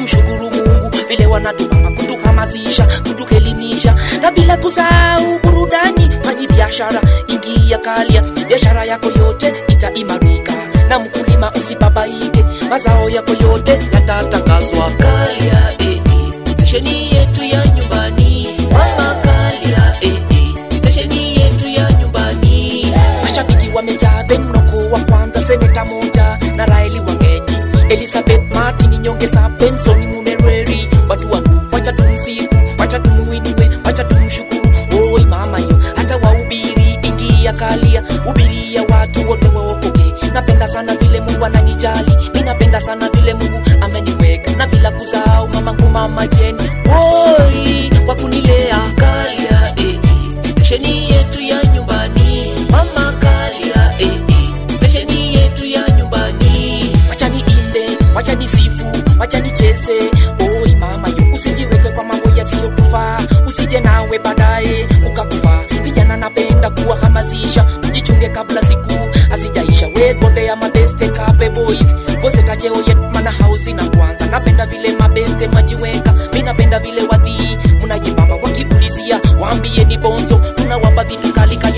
kumshukuru mungu vile wanatupamba kutuhamasisha kutuelimisha na bila kusahau burudani fanyi biashara ingia kalia biashara yako yote itaimarika na mkulima usibabaike mazao yako yote yatatangazwa kalia eh, eh. stesheni yetu ya nyumbani mama kalia eh, eh. stesheni yetu ya nyumbani mashabiki wamejaa ben mnoko wa kwanza seneta moja na raeli wangenyi elizabeth martin nyongesa benson munereri watu wangu wacha tumsifu wacha tumuinue wacha tumshukuru oi mama yo hata wahubiri ingia kalia hubiria watu wote waokoke napenda sana vile mungu ananijali mi napenda sana vile mungu ameniweka na bila kusahau mamangu mama jeni oi kwa kunilea kalia eh, eh. stesheni yetu ya nyumbani mama kalia eh, eh. stesheni yetu ya nyumbani wacha niimbe wacha nisifu wacha nicheze oi mama yo usijiweke kwa mambo yasiyokufaa usije nawe baadaye ukakufa vijana napenda kuwahamasisha mjichunge kabla siku hazijaisha wegode ya mabeste kape boys goseta cheo yet mana hausi na kwanza napenda vile mabeste majiweka mi napenda vile wadhii mnajipamba wakiulizia waambie ni bonzo tunawapa vitu kali kali